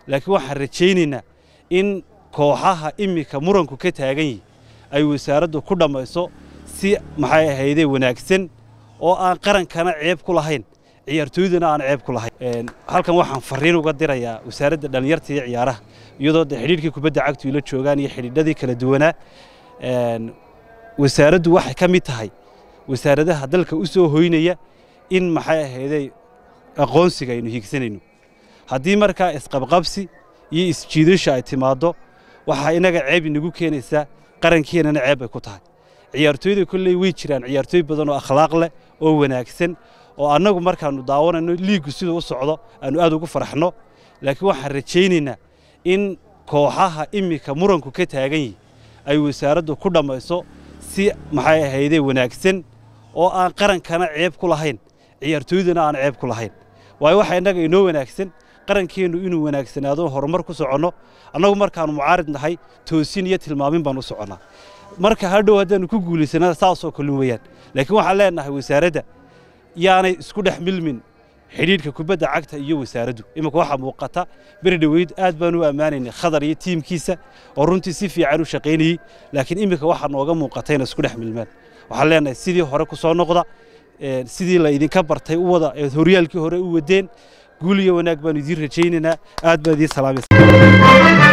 laakiin waxaan rajaynaynaa in kooxaha iminka muranku ka taagan yihi ay wasaaraddu ku dhammayso si maxay ahaydee wanaagsan oo aan qarankana ceeb ku lahayn ciyaartooydana aan ceeb ku lahayn halkan waxaan fariin uga dirayaa wasaaradda dhallinyarta iyo ciyaaraha iyadoo de xidhiidhkii kubadda cagtu ila joogaan iyo xidhiidhadii kala duwanaa wasaaraddu waxay ka mid tahay wasaaradaha dalka u soo hoynaya in maxay ahaydey aqoonsiga aynu hiigsanayno haddii markaa isqabqabsi iyo isjiidasha ay timaaddo waxaa inaga ceeb inagu keenaysaa qarankeenana ceeb bay ku tahay ciyaartooyda kolley way jiraan ciyaartooy badan oo akhlaaq leh oo wanaagsan oo annagu markaannu daawanayno liiggu siduu u socdo aannu aad ugu faraxno laakiin waxaan rajaynaynaa in kooxaha iminka muranku ka taagan yihi ay wasaaraddu ku dhammayso si maxay ahaydee wanaagsan oo aan qarankana ceeb ku lahayn ciyaartooydana aan ceeb ku lahayn waayo waxaa innaga inoo wanaagsan qarankeennu inuu wanaagsanaado horumar ku soconno annagu markaannu mucaarid nahay toosin iyo tilmaamin baan u soconnaa marka hadhow haddaannu ku guulaysana saasoo kalin weeyaan laakiin waxaan leenahay wasaaradda yaanay isku dhex milmin xidhiidhka kubadda cagta iyo wasaaraddu iminka waxaa muuqata beri dhoweyd aad baan u ammaanaynay khadar iyo tiimkiisa oo runtii si fiican u shaqaynayey laakiin iminka waxaa nooga muuqata inay isku dhex milmaan waxaan leenahay sidii hore ku soo noqda sidii la idinka bartay u wada eed horyaalkii hore u wadeen guul iyo wanaag baanu idiin rajaynaynaa aad baan idiin salaamaysa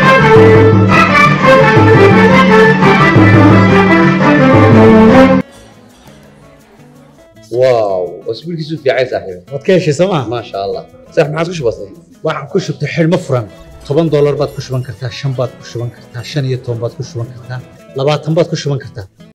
واو اسبوع كيسو في عايز صاحبي waad ka heshay sooma ما شاء الله صح ما عادش بسيط waxaan ku shubtay xidhmo furan toban doolar baad ku shuban kartaa shan baad ku shuban kartaa shan iyo toban baad ku shuban kartaa labaatan baad ku shuban kartaa